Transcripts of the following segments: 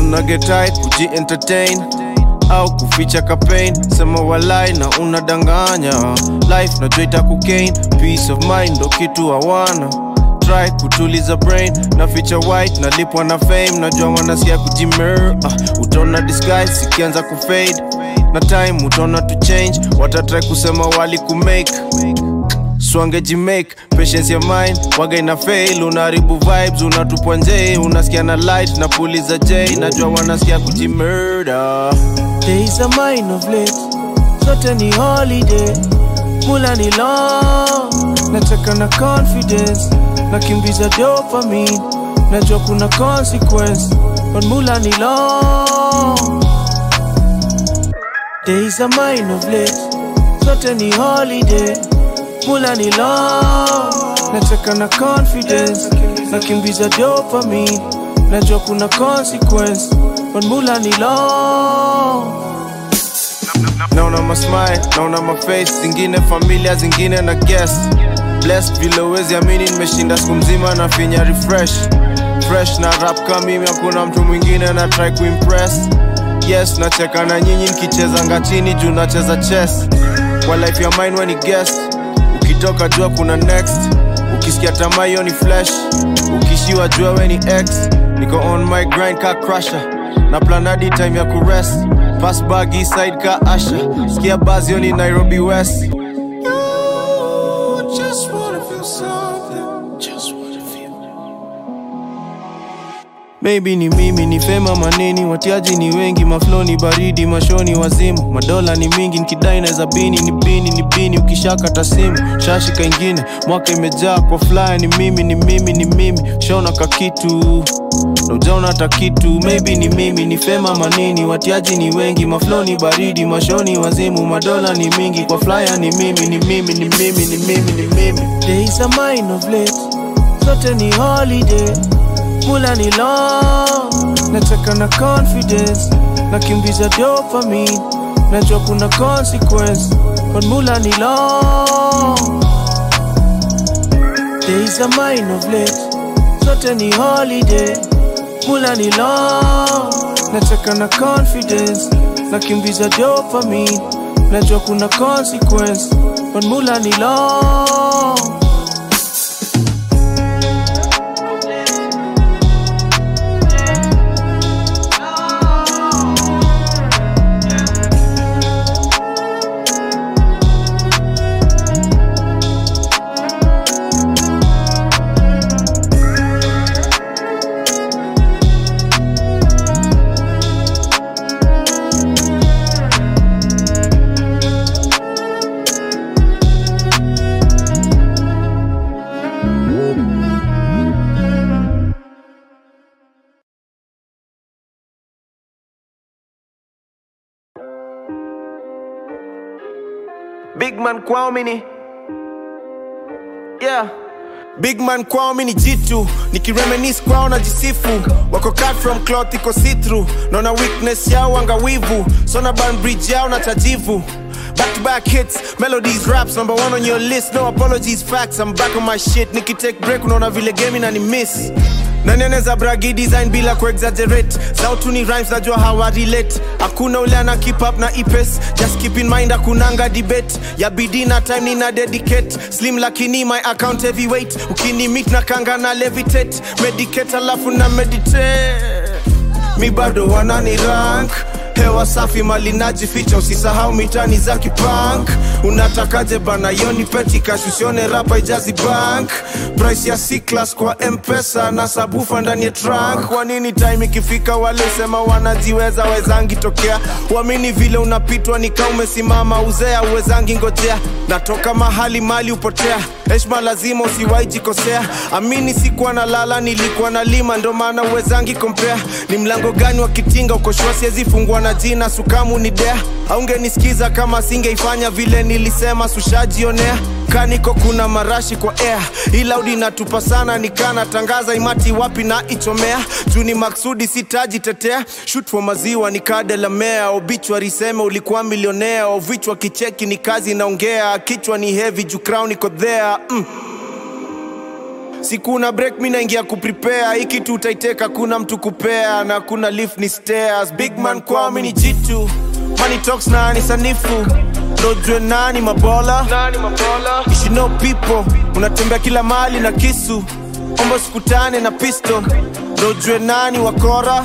una get tight kuji entertain au kuficha kapain sema walai na unadanganya life najua itakugain peace of mind ndo kitu hawana try kutuliza brain na feature white nalipwa na fame najua wanasikia kujimer uh, utaona disguise sikianza kufade na time utaona to change watatry kusema wali kumake swangejimake patience ya mind waga ina fail unaharibu vibes unatupwa nje unasikia na light na puliza j najua wanasikia kujimurder days are mine of late zote ni holiday mula ni long nataka na confidence nakimbiza dopamine najua kuna consequence but mula ni long days are mine of late zote ni holiday mula ni long nataka na confidence nakimbiza dopamine najua kuna consequence but mula ni long naona masmile naona maface zingine familia zingine na guest blessed vile uwezi amini nimeshinda siku mzima na finya refresh fresh na rap kama mimi hakuna mtu mwingine na try kuimpress yes nacheka na nyinyi nikicheza ngachini juu nacheza chess kwa life ya mine weni guest ukitoka jua kuna next ukisikia tamaa hiyo ni flesh ukishiwa jua weni x niko on my grind ka crusher na planadi time ya kurest pass bag east side ka asha sikia bazio ni nairobi west just wanna feel something. Just wanna feel. Maybe ni mimi ni fema maneni, watiaji ni wengi, maflo ni baridi, mashoni wazimu, madola ni mingi, nikidai naweza bini ni bini ni bini, ukishaka tasimu shashi kaingine, mwaka imejaa kwa fly, ni mimi ni mimi ni mimi, shona kakitu na ujaona hata kitu, maybe ni mimi ni fema manini, watiaji ni wengi, maflo ni baridi, mashoni wazimu, madola ni mingi, kwa flyer ni mimi ni mimi ni mimi ni mimi ni mimi. Days are mine of late, zote ni holiday mula ni long nataka na confidence nakimbiza dopamine najua kuna consequence but mula ni long days are mine of late zote ni holiday mula ni long nataka na confidence nakimbiza dopamine najua kuna consequence but mula ni long Big man kwao mini yeah. Big man kwao mini jitu nikiremenis kwao na jisifu wako cut from cloth iko see through naona weakness yao angawivu sona ban bridge yao na tajivu Back to back hits, melodies, raps, number one on your list. No apologies, facts. I'm back on my shit. Niki take break, unaona vile game na ni miss. Nani anaweza bragi design bila kuexaggerate sautu ni rhymes najua hawa relate hakuna ule ana keep up na ipes just keep in mind hakunanga debate ya bidii na time nina dedicate slim lakini my account heavyweight ukini meet na kanga na levitate medicate alafu na meditate mi bado wanani rank hewa safi mali najificha usisahau mitani za kipank unatakaje bana yoni petikash usione rapa ijazi bank price ya C-class kwa mpesa na sabufa ndani ya trunk kwa nini time ikifika wale sema wanajiweza wezangi tokea uamini vile unapitwa nika umesimama uzea uwezangi ngojea natoka mahali mali upotea heshma lazima usiwai jikosea amini sikuwa na lala nilikuwa na lima ndo maana uwezangi kompea ni mlango gani wa kitinga ukoshua siwezi fungua na jina sukamu ni dea aungenisikiza kama singeifanya vile nilisema sushajionea kaniko kuna marashi kwa air ilaudi natupa sana nikana tangaza imati wapi na ichomea juu ni maksudi sitajitetea shut for maziwa nikadelamea obichwa seme ulikuwa milionea ovichwa kicheki ni kazi naongea kichwa ni heavy juu crown iko there mm. siku una break mi naingia kuprepare hii kitu utaiteka kuna mtu kupea na kuna lift ni stairs big man kwao mi ni jitu money talks na ni sanifu dojue nani mabola You should know people unatembea kila mali na kisu ombo sikutane na pisto dojue nani wakora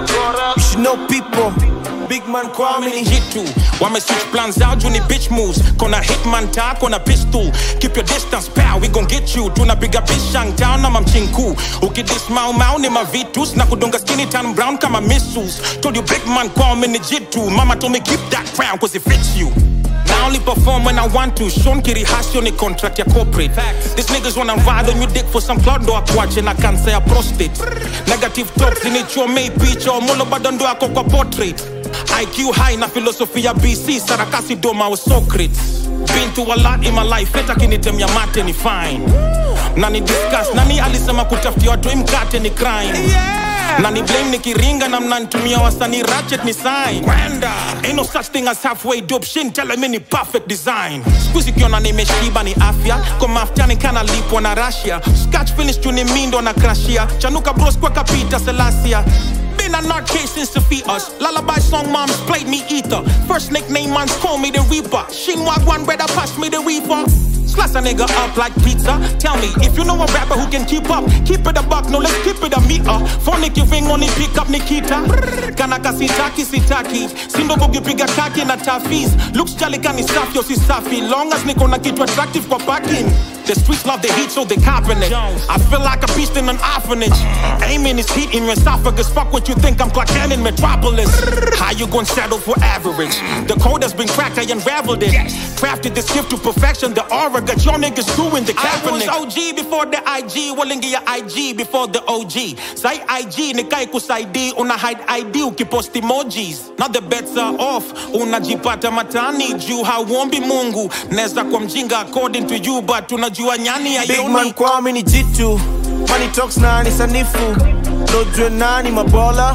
You should know people big man kwao mi ni jitu wame switch plans out juu ni bitch moves kona hitman ta kona pistol keep your distance pal we gon get you tunapiga bishang town na mamchinku ukidis mau mau ni mavitus na kudonga skinny tan brown kama missiles told you big man kwao mi ni jitu mama told me keep that crown cause it fits you I only perform when I want to. Sean Kiri Hasio ni contract ya corporate. These niggas wanna ride on your dick for some cloud ndo akuache na cancer ya prostate. Negative talks zinichomei picha omolo bado ndo yako kwa portrait. IQ high na philosophy ya BC sarakasi doma wa Socrates. Been through a lot in my life, hata kinitemia mate ni fine. Nani discuss, nani alisema kutafutia watu hii mkate ni crime. Nani blame nikiringa na mnanitumia wasanii ratchet ni sign. Kwenda. Ain't no such thing as halfway dope shin tell me ni perfect design. Squeeze kiona nimeshiba ni afya, kwa maftani kana lipwa na Russia. Scratch finish tu ni mindo na crashia. Chanuka bros kwa kapita Selassia. Been a nut case since the fetus. Lullaby song moms played me ether. First nickname mans call me the Reaper. Shinwag one brother pass me the reefer. Slice a nigga up like pizza. Tell me if you know a rapper who can keep up. Keep it a buck, no let's keep it a meter. Phonic you ring on it, pick up Nikita. Kanaka sitaki sitaki. Sindo kukipiga kaki na tafis. Looks jolly kani safi yo si safi. Long as niko na kitu attractive kwa parking. The streets love the heat, so they copping it. I feel like a beast in an orphanage. Aiming is heat in your esophagus. Fuck what you think, I'm Clark Kent in Metropolis. How you gonna settle for average? The code has been cracked, I unraveled it. Crafted this gift to perfection. The aura got your niggas doing the Kaepernick. I was OG before the IG. Walingi ya IG before the OG. Say IG, nikai kusaidi. Una hide ID, ukipost emojis. Now the bets are off. Unajipata matani juu hauombi Mungu. Neza kwa mjinga according to you, but unajua nyani ya big man kwao mi ni jitu money talks na ni sanifu dojue nani mabola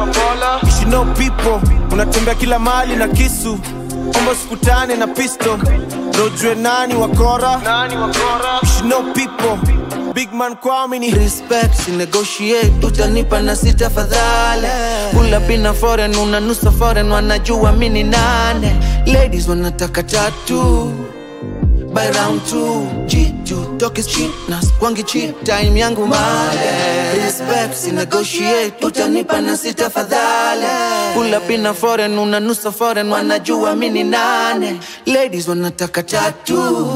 You should know people unatembea kila mali na kisu ombo sikutane na pisto dojue nani wakora You should know people big man kwao mi ni respect si negotiate utanipa na sita fadhale pula pina foreign unanusa foreign wanajua mini nane ladies wanataka tatu by round two G2 talk is cheap na kwangi cheap time yangu male respect si negotiate utanipa na sita fadhale pula pina foreign unanusa foreign wanajua mini nane ladies wanataka tatu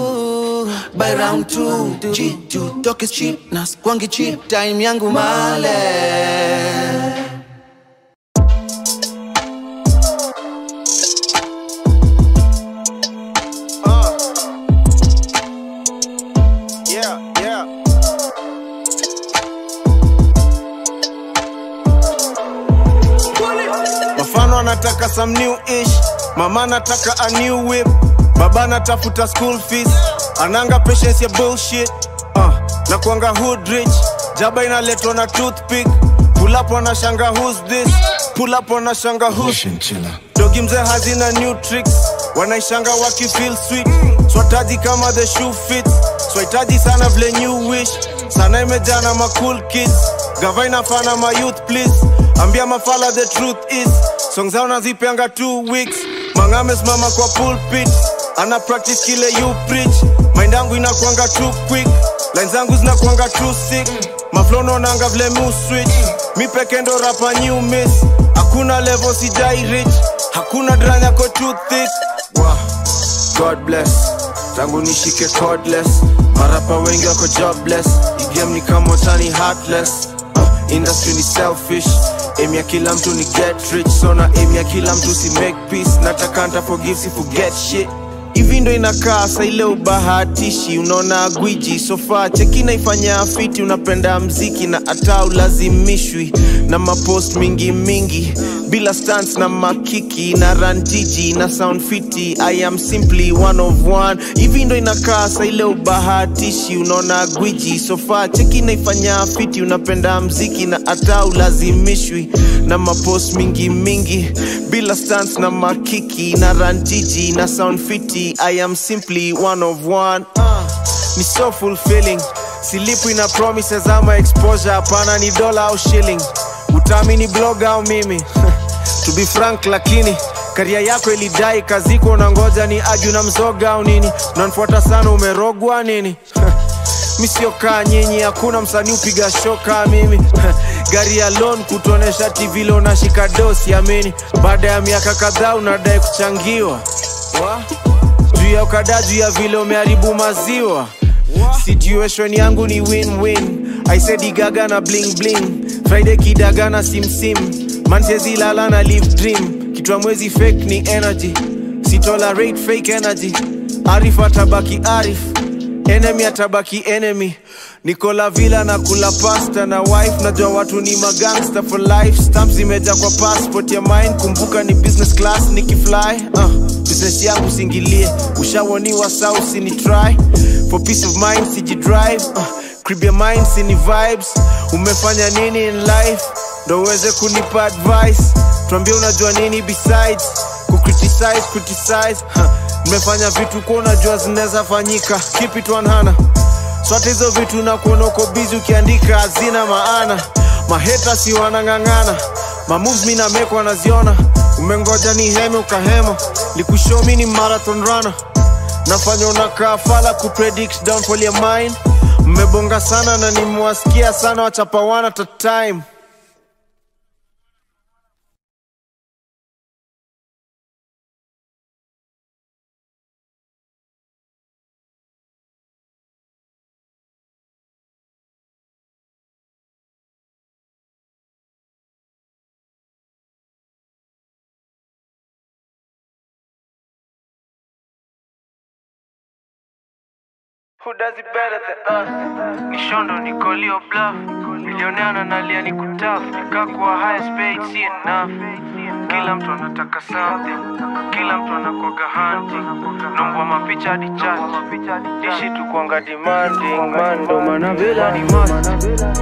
by round two G2 talk is cheap na kwangi cheap time yangu male yeah, yeah. mafano anataka some new ish mama anataka a new whip baba anatafuta school fees ananga patience ya bullshit uh, na kuanga hood rich jaba inaletwa na toothpick pull up wanashanga who's this pull up wanashanga who's dogi mzee hazina new tricks wanaishanga wakifeel sweet swataji kama the shoe fits swahitaji sana vile new wish sana imejana ma cool kids gava inafana ma youth please ambia mafala the truth is song zao nazipeanga two weeks mangame simama kwa pulpit ana practice kile you preach mind yangu inakwanga too quick line zangu zinakwanga too sick maflono nanga vile mu switch mi peke ndo rapa new miss hakuna level sijai rich hakuna dranya yako too thick wow. god bless tangu nishike cordless marapa wengi wako jobless igame ni kama tani heartless uh, industry ni selfish aim ya kila mtu ni get rich so na aim ya kila mtu si make peace nataka nta forgive si forget shit hivi ndo inakaa sa ile ubahatishi unaona gwiji sofa cheki naifanya fiti unapenda mziki na hata ulazimishwi na mapost mingi mingi bila stans na makiki na ranjiji na sound fiti i am simply one of one hivi ndo inakaa sa ile ubahatishi unaona gwiji sofa cheki naifanya fiti unapenda mziki na hata ulazimishwi na mapost mingi mingi bila stans na makiki na ranjiji na sound fiti i am simply one of one uh, ni so fulfilling silipu ina promises ama exposure hapana ni dola au shilling utaamini blog au mimi to be frank lakini karia yako ilidai kaziko na ngoja ni aju na mzoga au nini unanifuata sana umerogwa nini misiokaa nyinyi hakuna msanii upiga shoka mimi gari ya loan kutonesha tv lo nashika dosi amini baada ya miaka kadhaa unadai kuchangiwa Wa? juu ya ukada juu ya vile umeharibu maziwa situation yangu ni win-win i said igaga na bling bling friday kidaga na simsim mansezi lala na live dream kitwa mwezi fake ni energy sitolerate fake energy arif atabaki arif enemy atabaki enemy nikola vila na kula pasta na wife najua watu ni magangster for life stamp zimeja kwa passport ya mine kumbuka ni business class nikifly uh, business yangu singilie ushawoniwa sa usini try for peace of mind sijidrive uh, crib ya mind sini vibes umefanya nini in life ndo uweze kunipa advice tuambie unajua nini besides kucriticize criticize huh. nimefanya vitu kuwa unajua zinaweza fanyika keep it 100 swata hizo vitu na kuona uko bizi ukiandika hazina maana maheta si wanang'ang'ana mamoves mi nameko wanaziona umengoja ni heme ukahema likushomi ni marathon runner nafanya unakaa fala kupredict downfall ya mine mmebonga sana na nimewasikia sana wachapawana ta time Who does it better than us? Nishondo nikolio bluff milioneana nalia ni kutaf nikakuwa highest paid si enough kila mtu anataka something kila mtu anakwaga hunting nombwa mapicha hadi chat ishi tu kwanga demanding mando mana vela ni must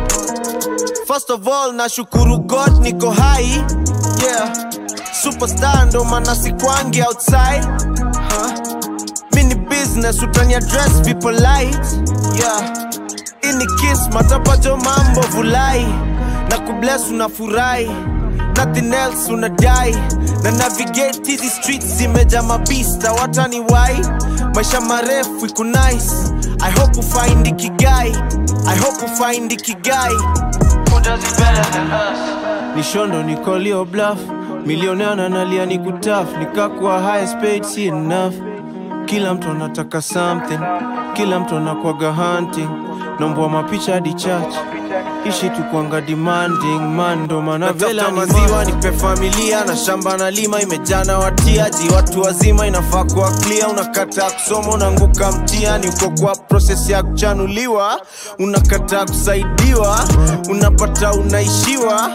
First of all nashukuru God niko hai yeah superstar ndo maana sikwangi outside huh? mini business utani address people light yeah ini kiss matapajo mambo vulai na kubless unafurahi nothing else unadai na navigate hizi streets zimeja mabista watani wai maisha marefu iko nice i hope ufind ikigai i hope ufind ikigai Who does it better than us? nishondo nikolio bluff milioneana nalia ni kutaf nikakuwa highest paid si enough kila mtu anataka something kila mtu anakwaga hunting nombwa mapicha hadi church ishi tu kwanga demanding mando mana vela maziwa nipe familia na shamba na lima imejana watiaji watu wazima inafaa kuwa clear unakataa kusoma unaanguka mtiani uko kwa proses ya kuchanuliwa unakataa kusaidiwa unapata unaishiwa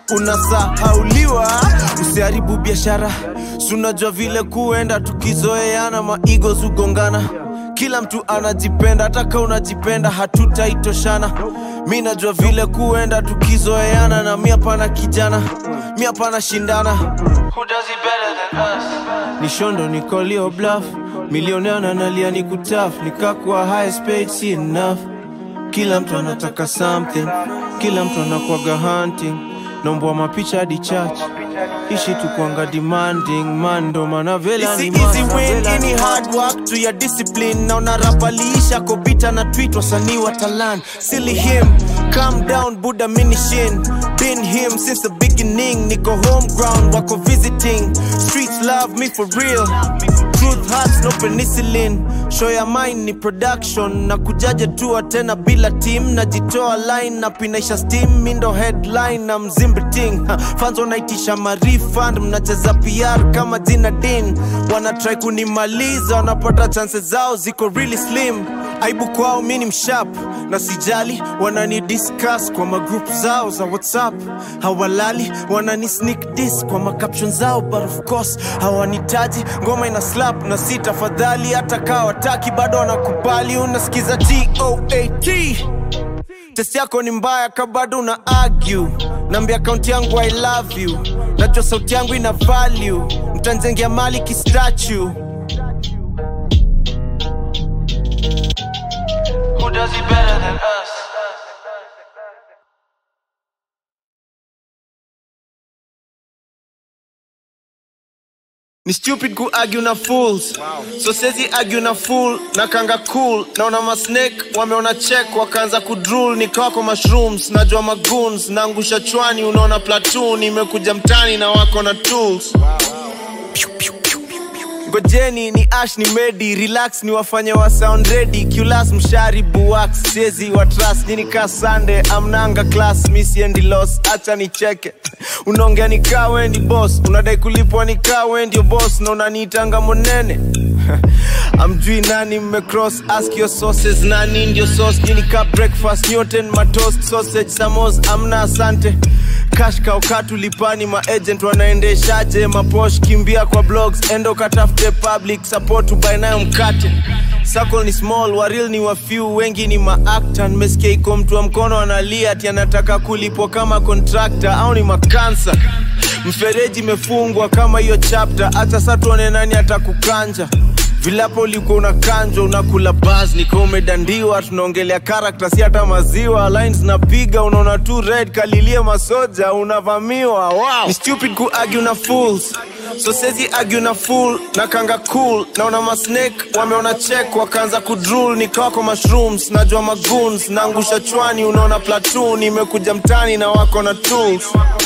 unasahauliwa usiharibu biashara sunajua vile kuenda tukizoeana maigo zugongana kila mtu anajipenda hata ka unajipenda hatutaitoshana mi najua vile kuenda tukizoeana na mi hapana kijana mi hapana shindana Who does it better than us? nishondo nikolio bluff milioneana nalia ni kutaf nikakuwa highest paid si enough kila mtu anataka something kila mtu anakwaga hunting nombwa mapicha hadi church ishi tu kwanga demanding mando mana vela ni easy win any hard work to your discipline na unarapaliisha kobita na tweet wasanii wa talan silly him calm down buddha minishin been him since the beginning niko home ground wako visiting streets love me for real truth hurts no penicillin show ya mine ni production na kujaja tua tena bila team najitoa line na pinaisha steam mindo headline na mzimbiting fans wanaitisha marifund mnacheza pr kama jina din wanatrai kunimaliza wanapata chances zao ziko really slim aibu kwao mi ni mshap na sijali wanani discuss kwa magroup zao za whatsapp hawalali wanani sneak dis kwa macaption zao but of course hawanitaji ngoma ina slap na si tafadhali hata kaa wataki bado wanakubali unasikiza toat test yako ni mbaya ka bado una argue nambia akaunti yangu i love you najua sauti yangu ina value mtanzengea mali kistatue Who does it better than us. ni stupid ku argue na fools so sezi argue na fool na kanga cool naona masnake wameona check wakaanza kudrul nikawako mushrooms najua magoons naangusha chwani unaona platoon imekuja mtani na wako na tools ngojeni ni ash ni medi relax ni wafanye wa sound ready culas mshari buwax sezi wa trust nini ka sande amnanga class misiendi los acha nicheke unaongea ni kaa wendi boss unadai kulipwa ni kaa wendio boss na unaniitanga monene amjui nani mmecross ask your sources nani ndio sauce nini ka breakfast newton matoast sausage samos amna asante cash kaukatu lipani maagent wanaendeshaje maposh kimbia kwa blogs endo katafute public support ubae nayo mkate Circle ni small waril ni wa few wengi ni maakta nimesikia iko mtu wa mkono analia ati anataka kulipwa kama contractor au ni makansa mfereji imefungwa kama hiyo chapter hata sa tuone nani atakukanja vilapo ulikuwa unakanjwa unakula bas nika umedandiwa tunaongelea karakta si hata maziwa lines napiga unaona tu red kalilie masoja unavamiwa wow. ni stupid ku argue na fools so sezi argue na fool na kanga cool naona masnake wameona check wakaanza kudrul nikawako mushrooms najua magoons naangusha chwani unaona platoon imekuja mtani na wako na tools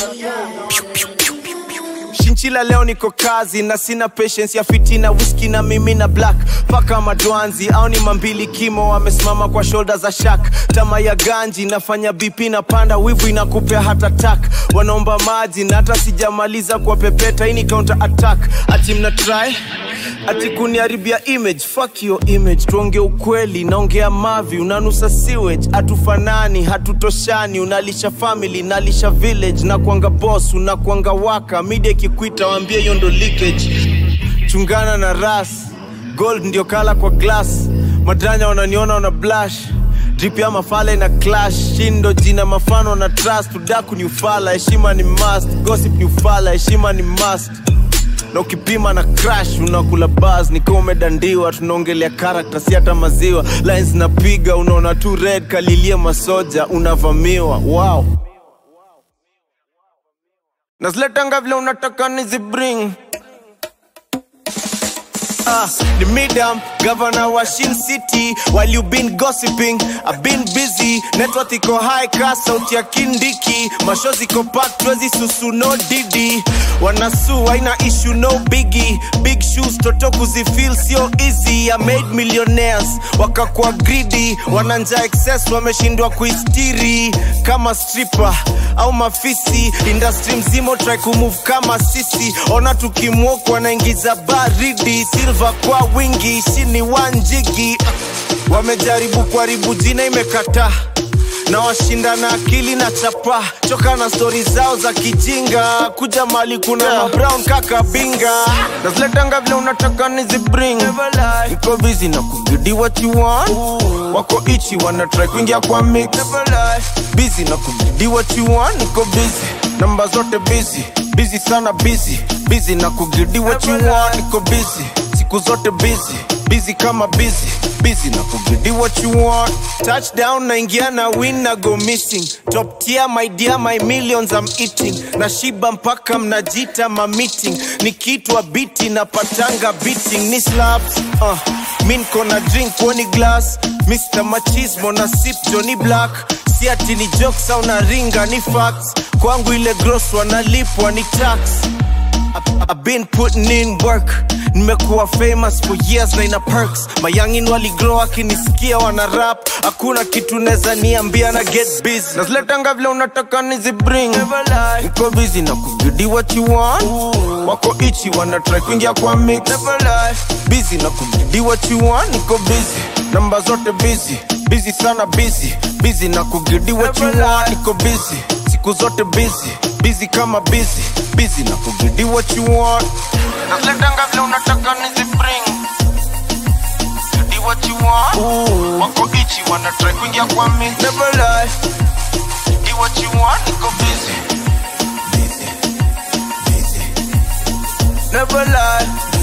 shinchila leo niko kazi na sina patience ya fitina whisky na mimi na black paka madwanzi au ni mambili kimo wamesimama kwa shoulder za shak tama ya ganji nafanya bp na panda wivu inakupea hata tak wanaomba maji na hata sijamaliza kwa pepeta hii ni counter attack ati mna try ati kuniharibia image fuck your image tuonge ukweli naongea mavi unanusa sewage hatufanani hatutoshani unalisha family nalisha village na kuanga boss unakuanga waka media ikikwita waambie hiyo ndo leakage chungana na ras gold ndio kala kwa glass madanya wananiona wana blush drip ya mafala na clash shindo jina mafano na trust udaku ni ufala heshima ni must gossip ni ufala heshima ni must na ukipima na crash unakula bas nikiwa umedandiwa tunaongelea karakta si hata maziwa lines napiga unaona tu red kalilia masoja unavamiwa wow naziletanga vile unataka nizibring Ah, the midam governor wa Shin City while you been gossiping I've been busy network iko high class sauti ya kindiki mashozi iko packed twezi susu no didi wanasu haina issue no biggie big shoes toto kuzifeel sio easy I made millionaires wakakuwa greedy wananja excess wameshindwa kuistiri kama stripper au mafisi industry mzima try kumove kama sisi ona tukimwok wanaingiza baridi silva kwa wingi shini wanjigi wamejaribu kuharibu jina imekataa na washinda na akili na chapa choka na stori zao za kijinga kuja mali kuna yeah. brown kaka binga naziletanga vile unataka nizibring iko busy na kugidi what you want wako ichi wana try kuingia kwa mix busy na kugidi what you want niko busy namba zote busy busy sana busy busy na kugidi what you want niko busy siku zote busy busy kama busy busy na kugidi what you want touchdown naingia na win na go missing top tier my dear my millions I'm eating na shiba mpaka mnajita ma meeting nikitwa biti na patanga beating ni slaps uh, mi nko na drink woni glass Mr. Machismo na sip Johnny Black si ati ni jokes au na ringa ni facts kwangu ile gross wanalipwa ni tax I- I've been putting in work nimekuwa famous for years na ina perks mayangin waligrow akinisikia wana rap hakuna kitu neza niambia na get busy naziletanga vile unataka nizibring niko busy na kugidi what you want wako ichi wana try kuingia kwa mix busy na kugidi what you want niko busy namba zote busy busy sana busy busy na kugidi what you want niko busy siku zote busy busy kama busy busy na kugidi what you want naziletanga vile unataka nizibring Gidi what you want wako ichi wana try kuingia kwa mix never lie Gidi what you want niko busy busy busy never lie